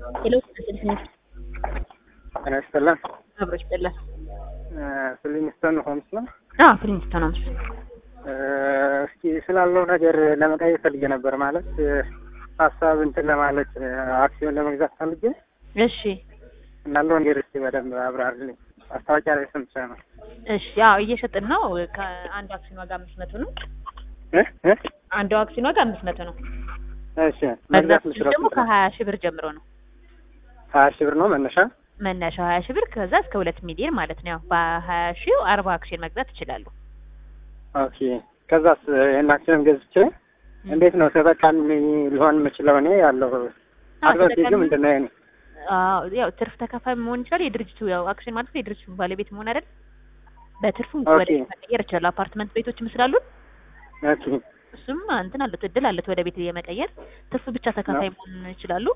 ሄሎ ስልክ ጤና ይስጥልን። አብሮች ጥለን ፍሊንግስተን ሆምስ ነው። አዎ ፍሊንግስተን ሆምስ እስኪ ስላለው ነገር ለመጠየቅ ፈልጌ ነበር። ማለት ሀሳብ እንትን ለማለት አክሲዮን ለመግዛት ፈልጌ እሺ እናለው ነገር እስኪ በደንብ አብራርልኝ። ማስታወቂያ ላይ ሰምቼ ነው። እሺ ያው እየሸጥን ነው። ከአንዱ አክሲዮን ዋጋ አምስት መቶ ነው። እ እ አንዱ አክሲዮን ዋጋ አምስት መቶ ነው። እሺ መግዛት መግዛት ምችለው ደግሞ ከሀያ ሺህ ብር ጀምሮ ነው ሀያ ሺህ ብር ነው መነሻ። መነሻው ሀያ ሺህ ብር ከዛ እስከ ሁለት ሚሊዮን ማለት ነው። ያው በሀያ ሺህ አርባ አክሲዮን መግዛት ይችላሉ። ኦኬ ከዛስ ይህን አክሲዮን ገዝቼ እንዴት ነው ተጠቃሚ ሊሆን የምችለው? እኔ ያለው አድቫንቴጁ ምንድን ነው? ይሄ አዎ ያው ትርፍ ተካፋይ መሆን ይችላል። የድርጅቱ ያው አክሲዮን ማለት ነው የድርጅቱ ባለቤት መሆን አይደል? በትርፉም ኦኬ። ወደ ቤት መቀየር ይችላሉ። አፓርትመንት ቤቶችም ስላሉን ኦኬ እሱም እንትን አለት እድል አለት ወደ ቤት የመቀየር ትርፍ ብቻ ተካፋይ መሆን ይችላሉ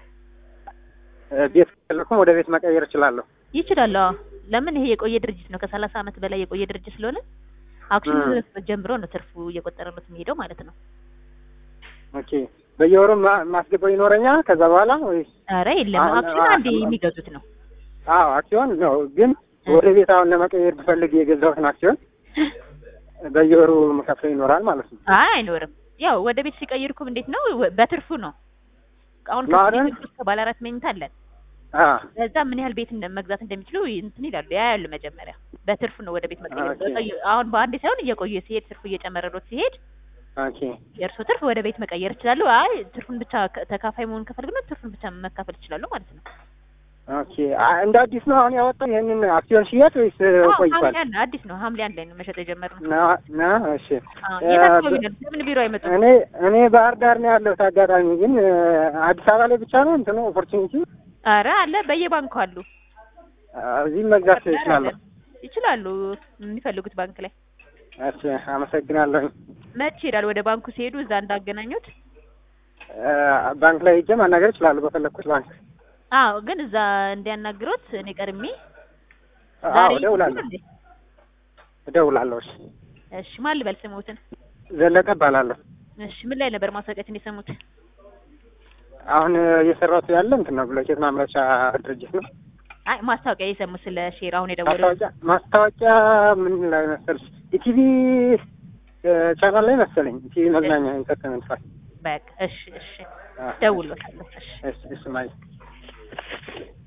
ቤት ከለኩም ወደ ቤት መቀየር እችላለሁ። ይችላሉ። አዎ ለምን ይሄ የቆየ ድርጅት ነው። ከሰላሳ ዓመት በላይ የቆየ ድርጅት ስለሆነ አክሲዮን ጀምሮ ነው ትርፉ እየቆጠረለት የሚሄደው ማለት ነው። ኦኬ በየወሩ ማ- ማስገባው ይኖረኛል ከዛ በኋላ ወይስ? ኧረ የለም አሁን- አክሲዮን አንዴ አሁን- የሚገዙት ነው። አዎ አክሲዮን ነው፣ ግን ወደ ቤት አሁን ለመቀየር ብፈልግ የገዛሁትን አክሲዮን በየወሩ መከፍለው ይኖራል ማለት ነው። አይ አይኖርም። ያው ወደ ቤት ሲቀይርኩም እንዴት ነው ወ- በትርፉ ነው። አሁን ነው አይደል? ከቤት ውስጥ ባለ አራት መኝታ አለን። አ ለዛ ምን ያህል ቤት እንደ- መግዛት እንደሚችሉ እንትን ይላሉ ያ ያሉ መጀመሪያ በትርፉ ነው ወደ ቤት መቀየር። ኦኬ። በቆየ- አሁን በአንዴ ሳይሆን እየቆየ ሲሄድ ትርፉ እየጨመረሎት ሲሄድ ኦኬ የእርሶ ትርፍ ወደ ቤት መቀየር ይችላሉ። አይ ትርፉን ብቻ ከ- ተካፋይ መሆን ከፈልግ ነው ትርፉን ብቻ መካፈል ይችላሉ ማለት ነው። ኦኬ አ- እንደ አዲስ ነው አሁን ያወጣው ይሄንን አክሲዮን ሽያጭ ወይስ አዎ ቆይቷል? ሐምሌ አንድ አዲስ ነው ሐምሌ አንድ ላይ ነው መሸጥ የጀመርነው። ና ና እሺ አዎ እ የት አካባቢ በ- ነው? ለምን ቢሮ አይመጡም? እኔ እኔ ባህር ዳር ነው ያለሁት። አጋጣሚ ግን እ፣ አዲስ አበባ ላይ ብቻ ነው እንትኑ ኦፖርቹኒቲ አረ አለ በየባንኩ አሉ። እዚህም መግዛት ይችላለሁ። ይችላሉ የሚፈልጉት ባንክ ላይ እሺ አመሰግናለሁ። መች ይሄዳል። ወደ ባንኩ ሲሄዱ እዛ እንዳገናኙት። እ፣ ባንክ ላይ ሄጄ ማናገር እችላለሁ በፈለግኩት ባንክ። አዎ ግን እዛ እንዲያናግሮት እኔ ቀድሜ አዎ ዛሬ እደውላለሁ እንዴ? እደውላለሁ። እሺ እሺ ማን ልበል ስሙትን? ዘለቀ እባላለሁ። እሺ ምን ላይ ነበር ማስታወቂያችን የሰሙት? አሁን እየሰራሁት ያለ እንትን ነው ብሎኬት ማምረቻ ድርጅት ነው። አይ ማስታወቂያ የሰሙት ስለ ሼር አሁን የደወለው ማስታወቂያ ማስታወቂያ ምን ላይ መሰልሽ? ኢቲቪ ቻናል ላይ መሰለኝ። ኢቲቪ መዝናኛ ኢንተርቴንመንት ፋ በቃ እሺ እሺ ደውሎታለሁ። እሺ እሺ እሺ ማለት